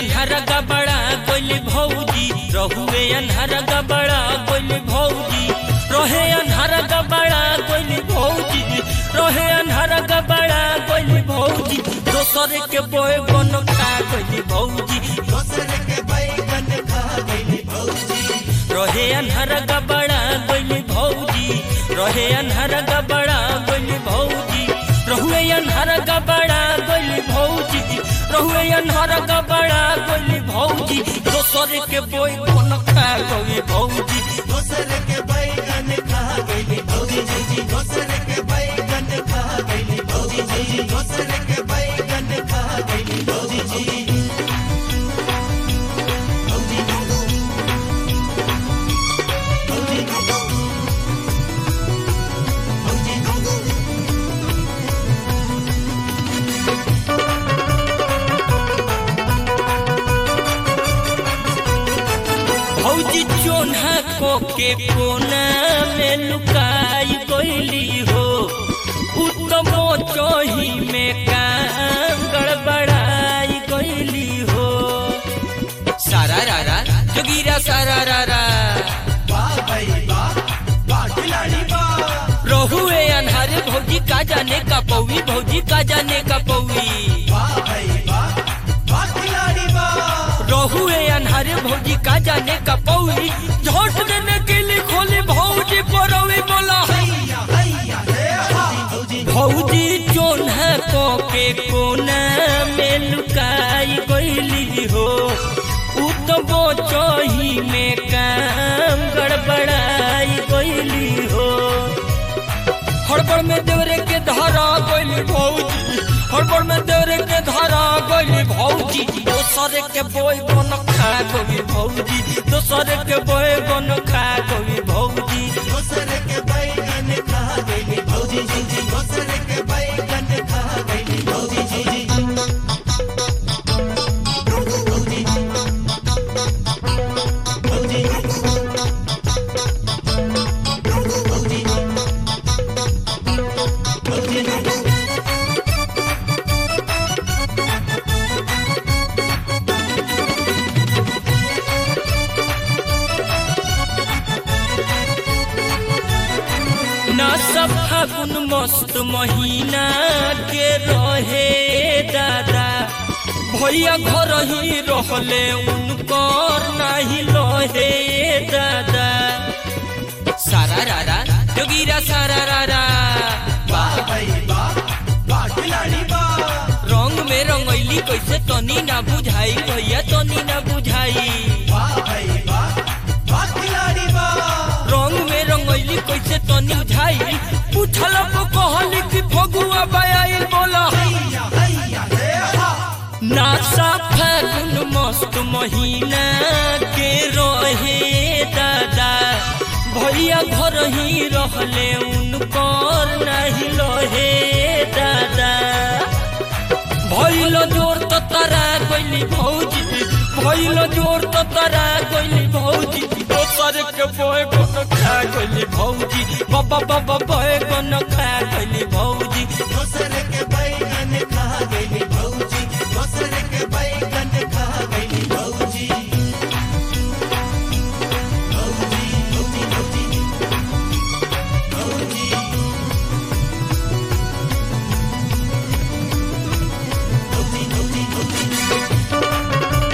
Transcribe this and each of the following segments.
अन्हार गबड़ा गोली भौजी रहुए अन्हार गबड़ा गोली भौजी रहे अन्हार गबड़ा गोली भौजी रहे अन्हार गबड़ा गोली भौजी दोसर के बोए बन खा गोली भौजी दोसर के बैगन खा गइली भौजी रहे अन्हार गबड़ा गोली भौजी रहे अन्हार गबड़ा गोली भौजी रहुए अन्हार गबड़ा गोली भौजी रहुए अन्हार गबड़ा गोली भौजी दोसर के बोए बन खा गोली भौजी दोसर के बैगन खा गइली भौजी जी जी दोसर के बैगन खा गइली भौजी जी जी दोसर के बैगन खा गइली भौजी जी भौजी भौजी भौजी भौजी चोन्हा को के कोना में लुकाई गइली हो उत्तम चोही में काम गड़बड़ाई गइली हो सारा रारा जोगीरा सारा रारा वाह भाई वाह वाह खिलाड़ी वाह रहुए अनहारे भौजी का जाने का पौवी भौजी का जाने का पौवी वाह भाई वाह वाह खिलाड़ी वाह रहुए अनहारे भौजी का जाने का पौवी झोट देने के लिए खोली भौजी परवी बोला हैया हैया हे हा भौजी भौजी चोन्हा को के कोना में लुकाई गइली हो उतबो चोही में काम गड़बड़ाई गइली हो हड़बड़ में देवरे के धारा गइली भौजी हड़बड़ में देवरे के धारा गइली भौजी दोसर के बोय बन खा गइली भौजी दोसर के बोय बन खा गइली भौजी दोसर के बैगन खा गइली भौजी जी जी दोसर के बैगन खा गइली भौजी जी जी भौजी भौजी भौजी भौजी ना सब फागुन मस्त महीना के रहे दादा भैया घर ही रहले उनकर नाही लहे दादा सारा रारा जोगीरा सारा रारा वाह भाई वाह वाह खिलाड़ी वाह रंग में रंगैली कैसे तनी ना बुझाई भैया तनी ना बुझाई वाह भाई वाह वाह खिलाड़ी वाह रंग में रंगैली कैसे तनी बुझाई पूछल को कहली कि फगुआ बयाइल बोला हैया हैया हे हा नासा फागुन मस्त महीना के रहे दादा भैया घर ही रहले उनकर नहीं लहे दादा भैल जोर तो तारा गइली भौजी भैल जोर तो तारा गइली भौजी दोसर के बोए गन खा गइली भौजी बाबा बाबा बोए गन खा गइली भौजी दोसर के बैगन खा गइली भौजी दोसर के बैगन खा गइली भौजी भौजी भौजी भौजी भौजी भौजी भौजी भौजी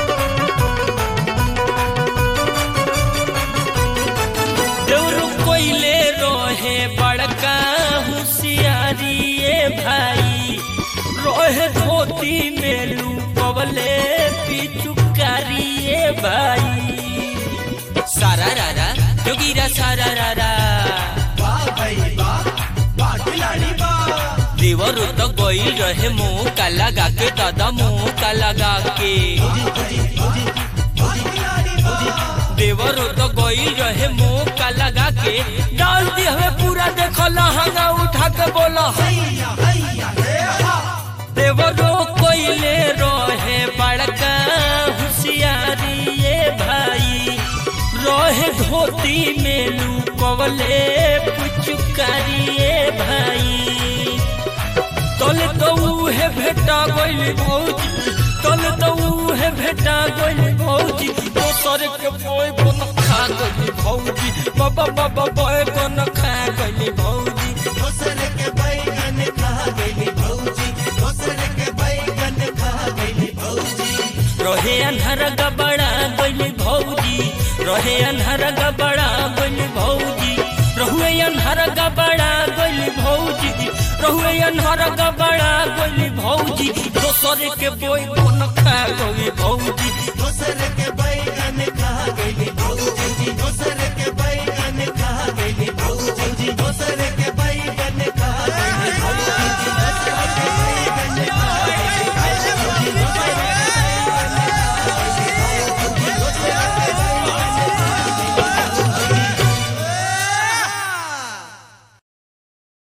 देउरु कोइले रोहे बड़का होशियारी ए भाई रोहे धोती में लुकवले पिचुकारी ए भाई सारा रारा जोगीरा सारा रारा वाह भाई वाह वाह खिलाड़ी वाह देवर तो गई रहे मुंह का लगा के दादा मुंह का लगा के भौजी भौजी भौजी भौजी खिलाड़ी वाह देवर तो गई रहे मुंह का लगा के डाल दी हमें पूरा देखो लहंगा उठा के बोला हैया हैया हे हा देवरो कोइले रहे बड़का होशियारी ये भाई रहे धोती में लुकवले पुचुकारी ये भाई तले तो उहे भेटा गइली भौजी कल तो उहे भेटा गइल भौजी दोसर के बोय बन खा गइल भौजी बाबा बाबा बोय बन खा गइल भौजी दोसर के बैगन खा गइली भौजी दोसर के बैगन खा गइली भौजी रहे अन्हर गबड़ा गइल भौजी रहे अन्हर गबड़ा गइल भौजी रहुए अन्हर गबड़ा गइल भौजी रहुए अन्हर गबड़ा गइल भौजी दोसर के बोय बन खा गइल भौजी दोसर के बैगन